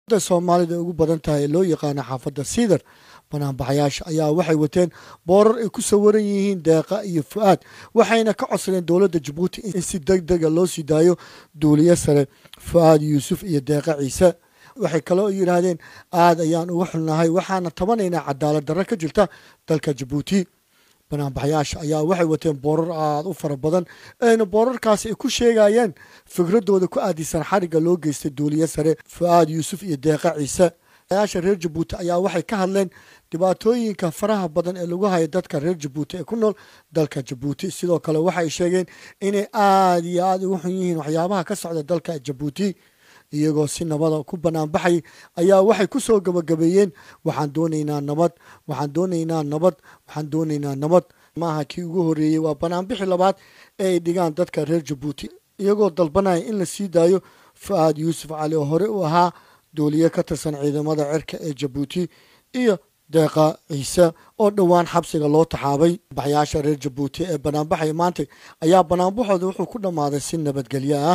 soomaalida ugu badan tahay ee loo yaqaano xaafadda siidar banaanbaxayaasha ayaa waxay wateen boorar ay ku sawiran yihiin deeqa iyo fu-aad waxayna ka codsadeen dowladda jabuuti in si deg dega loo sii daayo duuliye sare fu-aad yuusuf iyo deeqa ciise waxay kaloo yidhaahdeen aad ayaan uga xulnahay waxaana tabanaynaa cadaalad darro ka jirta dalka jabuuti banaanbaxayaasha ayaa waxay wateen boorar aada u fara badan ayna boorarkaasi ay ku sheegayeen fikradooda ku aadisan xarigga loo geystay duuliye sare fu-aad yuusuf iyo deeqa ciise yaasha reer jabuuti ayaa waxay ka hadleen dhibaatooyinka faraha badan ee lagu hayo dadka reer jabuuti ee ku nool dalka jabuuti sidoo kale waxay sheegeen inay aada iyo aada ugu xun yihiin waxyaabaha ka socda dalka jabuuti iyagoo si nabada ku banaanbaxay ayaa waxay ku soo gabagabeeyeen waxaan doonaynaa nabad waxaan doonaynaa nabad waxaan doonaynaa nabad maaha kii ugu horreeyey waa banaanbixi labaad ee ay dhigaan dadka reer jabuuti iyagoo dalbanaya in la sii daayo fu-aad yuusuf cali oo hore u ahaa duuliye ka tirsan ciidamada cirka ee jabuuti iyo deeqa ciise oo dhowaan xabsiga loo taxaabay baxyaasha reer jabuuti ee banaanbaxaya maanta ayaa banaanbaxooda wuxuu ku dhammaaday si nabadgelyo ah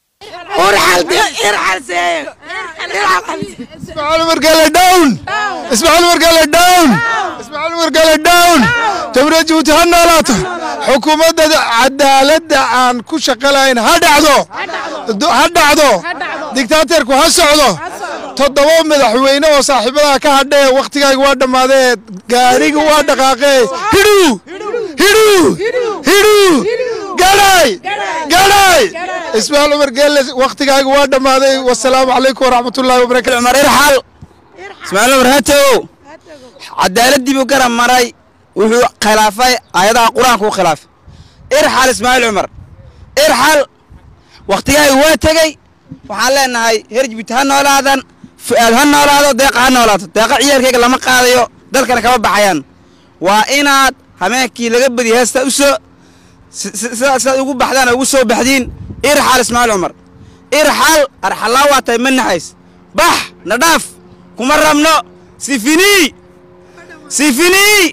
اسماعيل مرقله داون اسماعيل مرقله داون اسماعيل مرقله داون تمرير جبوتي هنالاتو حكومة عدالة عن كل شقلين هدعدو هدعدو ديكتاتيركو هسعدو toddoba madaxweyne oo saaxiibadaha ka hadhee wakhtigaaga waa dhammaadee gaariga waa dhaqaaqee hidhuu hidhuu hidhuu gadhay gadhay ismaaciil cumar geelle wakhtigaaga waa dhammaaday wasalaamu calaykum waraxmatullaahi wabarakatu cumar irxal ismaaciil cumar hatow cadaaladii buu garab maray wuxuu khilaafay aayadaha qur-aanka u khilaafay irxal ismaaciil cumar irxal wakhtigaaga waa tegey waxaan leenahay heer jibuuti ha noolaadan fu'aad ha noolaado deeqa ha noolaato deeqa ciyaalkayga lama qaadayo dalkana kama baxayaan waa inaad hameenkii laga badiya heesta u soo sidaad ugu baxdaan ugu soo baxdiin irxal ismaaciil cumar irxal arxallaa waa tahay ma naxays bax na dhaaf kuma rabno sifinii sifinii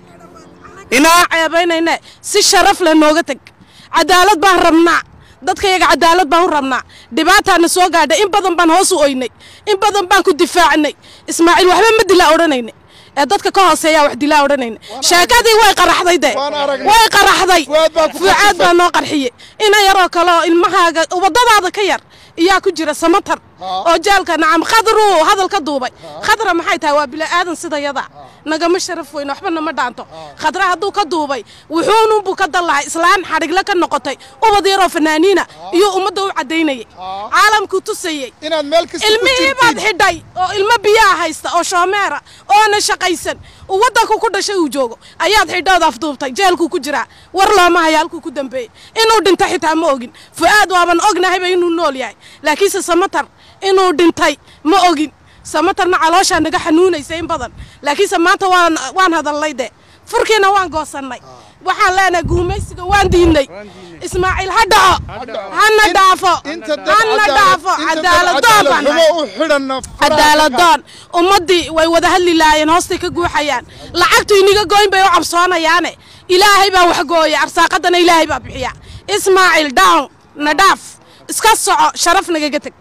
inaa ceebaynayne si sharaf leh nooga teg cadaalad baan rabnaa dadkayaga cadaalad baan u rabnaa dhibaataana soo gaadhay in badan baan hoos u oynay in badan baan ku difaacnay ismaaciil waxba ma dilaa odhanayne ee dadka ka hooseeyaa wax dilaa odhanayne sheekadii way qaraxday de way qaraxday fucaad baa noo qarxiye ina yaroo kale oo ilmahaaga waddadaada ka yar iyaa ku jira samatar oo jaalka nacam khadru hadal ka duubay khadra maxay tahay waa bila'aadan sida yada nagama sharaf weyne waxba nama dhaanto khadra hadduu ka duubay wuxuununbuu ka dallahay islaan xadhigle ka noqotay ubad yaroo fanaaniina iyuu ummadda u caddaynayay caalamkuu tusayey ilmihii baad xidhay oo ilmo biyaha haysta oo shoomeera oona shaqaysan uu waddanku ku dhashay uu joogo ayaad xidhood afduubtay jeelkuu ku jiraa war looma haya halkuu ku dambeeyey inuu dhinto xitaa ma ogin fu'aad waaban ognahayba inuu nool yahay laakiinse samatar inuu dhintay ma ogin samatarna calooshaa naga xanuunaysa in badan laakiinse maanta waan waan hadallay de furkiina waan goosannay waxaan leenahay guumaysiga waan diidnay ismaaciil ha dhaco hana dhaafo hana dhaafo cadaaladoon baan nahay cadaaladoon ummaddii way wada hadli laayeen hoostay ka guuxayaan lacagtu iniga gooyn bay u cabsoonayaane ilaahay baa wax gooya arsaaqadana ilaahay baa bixiya ismaaciil down na dhaaf iska soco sharaf nagaga teg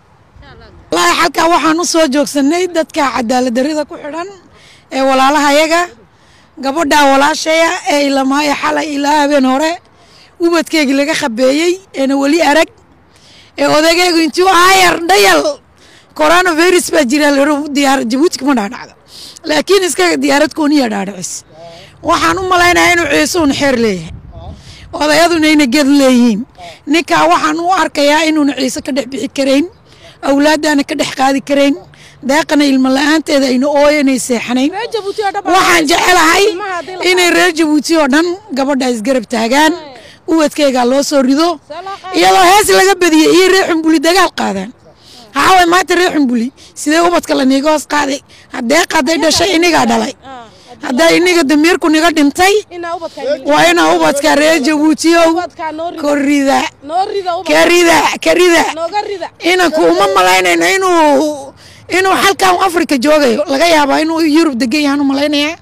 wallaahi xalkaa waxaan u soo joogsanay dadka cadaaladdarrida ku xidhan ee walaalahayaga gabadhaa walaashaya ee ilamaayo xalay ilaa habeen hore ubadkeygii laga khabeeyey eena weli arag ee odagaygu intuu aayar dhayal coronavirus baa jira diyaarad jabuuti kuma dhaadhacdo laakiin iskaga diyaarad kooniya dhaadhicis waxaan u malaynayaa inuu ciisuun xeer leeyahay odayaduna ayna ged leeyihiin ninkaa waxaan u arkayaa inuuna ciise ka dhex bixi karayn awlaaddaana ka dhex qaadi karayn deeqana ilmo la-aanteeda ayna ooyanay seexanayn waxaan jecelahay inay reer jabuuti oo dhan gabadha isgarab taagaan ubadkeygaa loo soo rido iyadoo hees laga badiyey iyo reer xumbuli dagaal qaadaan haaway maanta reer xumbuli sidee ubadka la niiga hoos qaaday deeq hadday dhashay inigaa dhalay haddaa iniga damiirku niga dhintay waa inaa ubadka reer jabuutiyow korida karida karida inanku uma malaynayno inuu inuu halkan afrika joogayo laga yaabaa inuu yurub degan yahaan u malaynayaa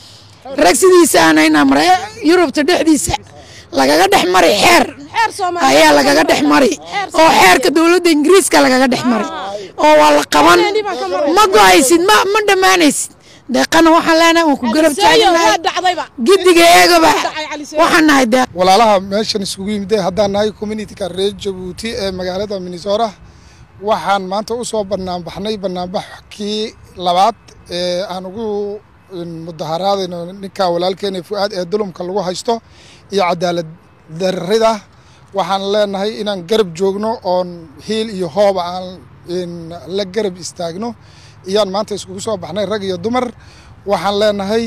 rag sidiisa aanayna mara yurubta dhexdiisa lagaga dhex mari xeer ayaa lagaga dhex mari oo xeerka dowladda ingiriiska lagaga dhex mari oo waa la qaban ma go-aysid ma ma dhammaanaysid deeqana waxaan leenahay waan ku garab taaganahay dhacdayba giddiga eegaba waxaan nahay deeq walaalaha meeshan isugu yimidee haddaan nahay communityka reer jabuuti ee magaalada minnesota waxaan maanta u soo banaanbaxnay banaanbax kii labaad ee aan ugu mudaharaadayno ninka walaalkeena fu-aad ee dulumka lagu haysto iyo cadaalad darrida waxaan leenahay inaan garab joogno oon hiil iyo hooba aan la garab istaagno iyaan maanta iskugu soo baxnay rag iyo dumar waxaan leenahay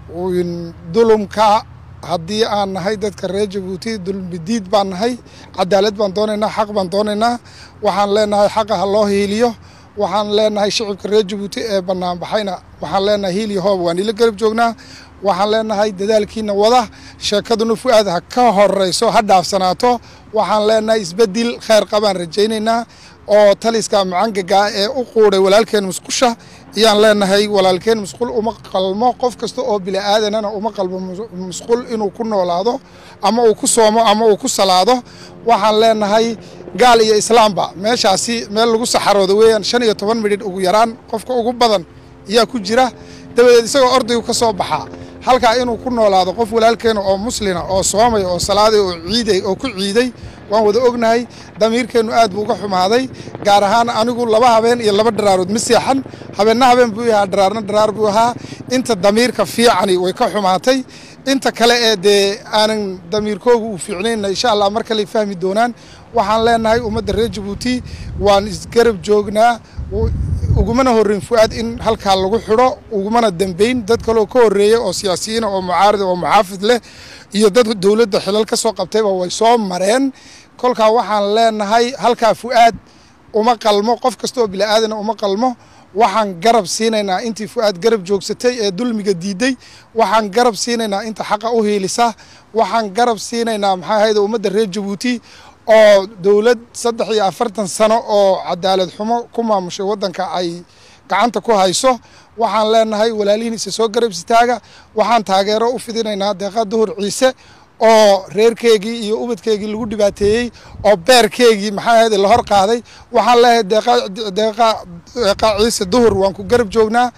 dulumka haddii aan nahay dadka reer jabuuti dulmidiid baan nahay cadaalad baan doonaynaa xaq baan doonaynaa waxaan leenahay xaqa ha loo hiiliyo waxaan leenahay shicibka reer jabuuti ee banaanbaxayna waxaan leenahay hiil iyo hoob waan ila garab joognaa waxaan leenahay dadaalkiina wada sheekaduna fu-aad ha ka horeyso ha dhaafsanaato waxaan leenahay isbedel kheyr qabaan rajaynaynaa oo taliska macangaga ee u quuday walaalkeen musqusha ayaan leenahay walaalkeen musqul uma qalmo qof kasta oo bili-aadanana uma qalmo musqul inuu ku noolaado ama uu ku soomo ama uu ku salaado waxaan leenahay gaal iyo islaamba meeshaasi meel lagu saxarooda weeyaan shan iyo toban midhidh ugu yaraan qofka ugu badan ayaa ku jira dabadeed isagoo ordaygu ka soo baxaa halkaa inuu ku noolaado qof walaalkeena oo muslina oo soomay oo salaaday oo ciiday oo ku ciiday waan wada ognahay damiirkeennu aad buu uga xumaaday gaar ahaan anigu laba habeen iyo laba dharaarood ma seexan habeenna habeen buu ahaa dharaarna dharaar buu ahaa inta damiirka fiicani way ka xumaatay inta kale ee dee aanan damiirkooga uu fiicnayna insha allah mar kale fahmi doonaan waxaan leenahay ummadda reer jabuuti waan isgarab joognaa ugumana horreyn fu-aad in halkaa lagu xidho ugumana dambeyn dad kaleo ka horreeya oo siyaasiyiina oo mucaarida oo muxaafid leh iyo dad dowladda xilal ka soo qabtayba way soo mareen kolkaa waxaan leenahay halkaa fu-aad uma qalmo qof kasta oo bili-aadana uma qalmo waxaan garab siinaynaa intii fu-aad garab joogsatay ee dulmiga diiday waxaan garab siinaynaa inta xaqa u hiilisa waxaan garab siinaynaa maxaa ahayde ummadda reer jabuuti oo dowlad saddex iyo afartan sano oo cadaalad xumo ku maamushay waddanka ay gacanta ku hayso waxaan leenahay walaalihiisa soo garab istaaga waxaan taageero u fidinaynaa deeqa duhur ciise oo reerkeygii iyo ubadkeygii lagu dhibaateeyey oo beerkeygii maxaa ahayde la hor qaaday waxaan leeyahay deeqa deeqa deeqa ciise duhur waan ku garab joognaa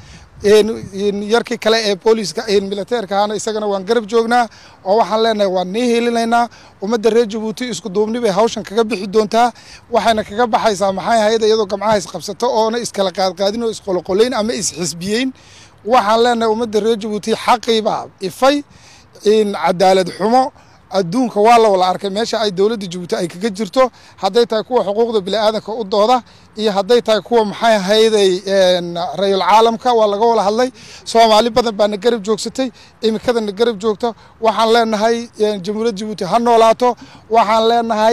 yarkii kale ee booliiska militeerka ahaana isagana waan garab joognaa oo waxaan leenahay waan nii hiilinaynaa ummadda reer jabuuti isku duubni bay hawshan kaga bixi doontaa waxayna kaga baxaysaa maxay ahayd iyadoo gamcaha isqabsato oona iskala qaadqaadin oo isqoloqolayn ama isxisbiyeyn waxaan leenahay ummadda reer jabuuti xaqiibaa ifay cadaalad xumo adduunka waa la wala arkay meesha ay dowladda jabuuti ay kaga jirto hadday tahay kuwa xuquuqda bini'aadanka u dooda iyo hadday tahay kuwa maxay ahayday rayul caalamka waa laga wala hadlay soomaali badan baana garab joogsatay imikadana garab joogto waxaan leenahay jamhuuriyadda jabuuti ha noolaato waxaan leenahay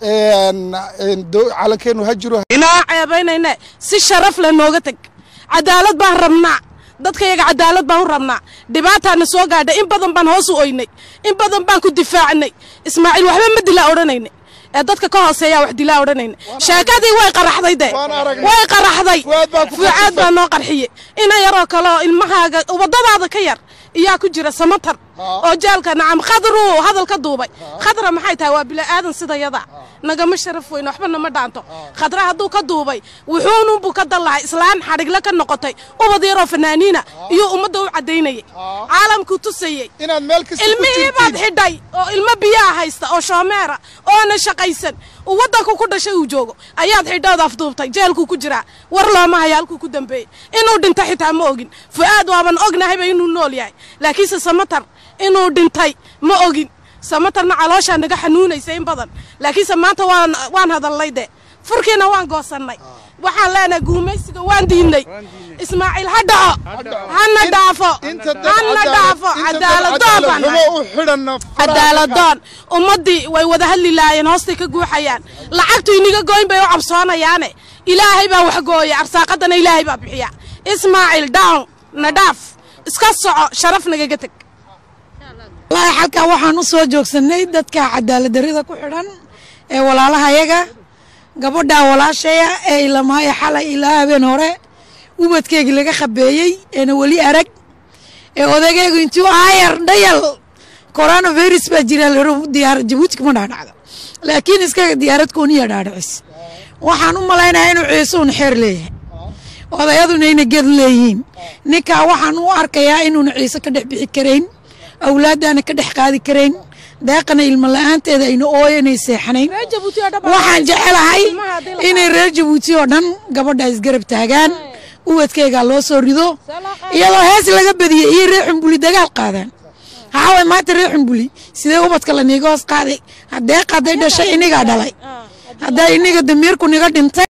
calankeenu ha jiro inaa ceebaynayne si sharaf leh nooga teg cadaalad baan rabnaa dadkayaga cadaalad baan u rabnaa dhibaataana soo gaadhay in badan baan hoos u oynay in badan baan ku difaacnay ismaaciil waxba ma dilaa odhanayna ee dadka ka hooseeyaa wax dilaa odhanayna sheekadii way qaraxday de way qaraxday fucaad baa noo qarxiye ina yaroo kale oo ilmahaaga waddadaada ka yar iyaa ku jira samatar oo jaalka nacam khadru hadal ka duubay khadra maxay tahay waa bila'aadan sida yada nagama sharaf weyne waxba nama dhaanto khadra hadduu ka duubay wuxuununbuu ka dan lahay islaan xadhigle ka noqotay ubad yaroo fanaaniina iyuu ummadda u caddaynayay caalamkuu tusayey inaad meel kasta ku ilmihii baad xidhay oo ilmo biyaha haysta oo shoomeera oona shaqaysan uu waddanku ku dhashay uu joogo ayaad xidhood afduubtay jeelkuu ku jiraa war looma haya halkuu ku dambeeyey inuu dhinto xitaa ma ogin fu'aad waaban ognahayba inuu nool yahay laakiinse samatar inuu dhintay ma ogin samatarna calooshaa naga xanuunaysa in badan laakiinse maanta waan waan hadallay de furkiina waan goosannay waxaan leenahay guumaysiga waan diidnay ismaaciil ha dhaco hana dhaafo hana dhaafo cadaaladoon baan nahay cadaaladoon ummaddii way wada hadli laayeen hoostay ka guuxayaan lacagtu iniga gooyn bay u cabsoonayaane ilaahay baa wax gooya arsaaqadana ilaahay baa bixiya ismaaciil down na dhaaf iska soco sharaf nagaga teg wallaahi xalkaa waxaan u soo joogsanay dadka cadaaladdarrida ku xidhan ee walaalahayaga gabadhaa walaashaya ee ilamaayo xalay ilaa habeen hore ubadkeygii laga khabeeyey eena weli arag ee odageygu intuu aayar dhayal coronavirus baa jira laro diyaarad jabuuti kuma dhaadhacdo laakiin iskaga diyaarad kooniya dhaadhicis waxaan u malaynayaa inuu ciisuun xeer leeyahay odayaduna ayna ged leeyihiin ninkaa waxaan u arkayaa inuuna ciise ka dhex bixi karayn awlaaddaana ka dhex qaadi karayn deeqana ilmo la-aanteeda ayna ooyanay seexanayn waxaan jecelahay inay reer jabuuti oo dhan gabadha isgarab taagaan ubadkeygaa loo soo rido iyadoo hees laga badiyey iyo reer xumbuli dagaal qaadaan haaway maanta reer xumbuli sidee ubadka la niiga hoos qaaday deeq hadday dhashay inigaa dhalay hadday iniga damiirku niga dhintay